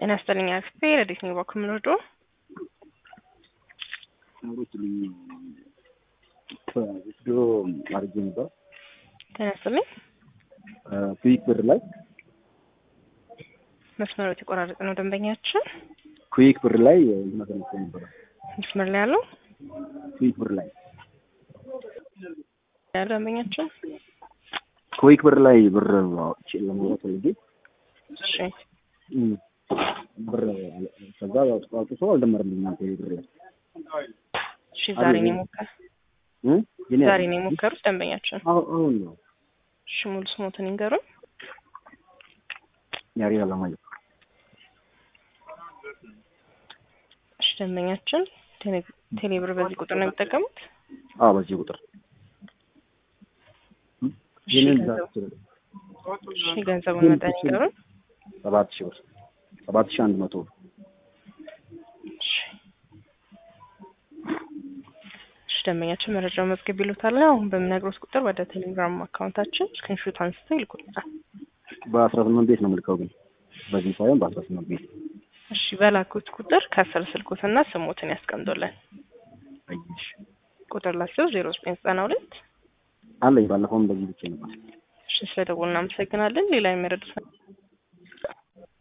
ጤና ይስጥልኝ አክስቴ ረዲት ነው ባኩ ምንወዶ ኑሮትልኝ ድሮ አድርጌ ነበር ጤና ይስጥልኝ ኩዊክ ብር ላይ መስመሩ የተቆራረጠ ነው ደንበኛችን ኩዊክ ብር ላይ መሰለኝ ነበረ መስመር ላይ ያለው ኩዊክ ብር ላይ ያለው ደንበኛችን ኩዊክ ብር ላይ ብር አውጥቼ ለመውጣት ፈልጌ እሺ እም፣ ብር ከዛ አውጥቶ አልደመረልኝም እናንተ ብር ላይ እሺ ዛሬ ነው የሞከር እም፣ የኔ ዛሬ ነው የሞከሩት ደንበኛችን አሁን አሁን ነው እሺ ሙሉ ስሞትን ይንገሩን ያሬድ አለማየሁ እሺ ደንበኛችን ቴሌ- ቴሌብር በዚህ ቁጥር ነው የሚጠቀሙት አዎ በዚህ ቁጥር እሺ የኔን ገንዘቡ ዛት እሺ ገንዘቡን መጠን ይንገሩን ሰባት ሺህ ብር ሰባት ሺህ አንድ መቶ እሺ እሺ ደንበኛችን መረጃው መዝገብ ይሉታል አሁን በምነግሮት ቁጥር ወደ ቴሌግራም አካውንታችን ስክሪንሾት አንስተው ይልኩልናል በአስራ ስምንት ቤት ነው የምልከው ግን በዚህ ሳይሆን በአስራ ስምንት ቤት እሺ በላኩት ቁጥር ከስር ስልኩትና ስሞትን ያስቀምጡልን አየሽ ቁጥር ላቸው ዜሮ ዘጠኝ ዘጠና ሁለት አለኝ ባለፈውም በዚህ ብቻ ነበር እሺ ስለደወሉ እናመሰግናለን ሌላ የሚረዱት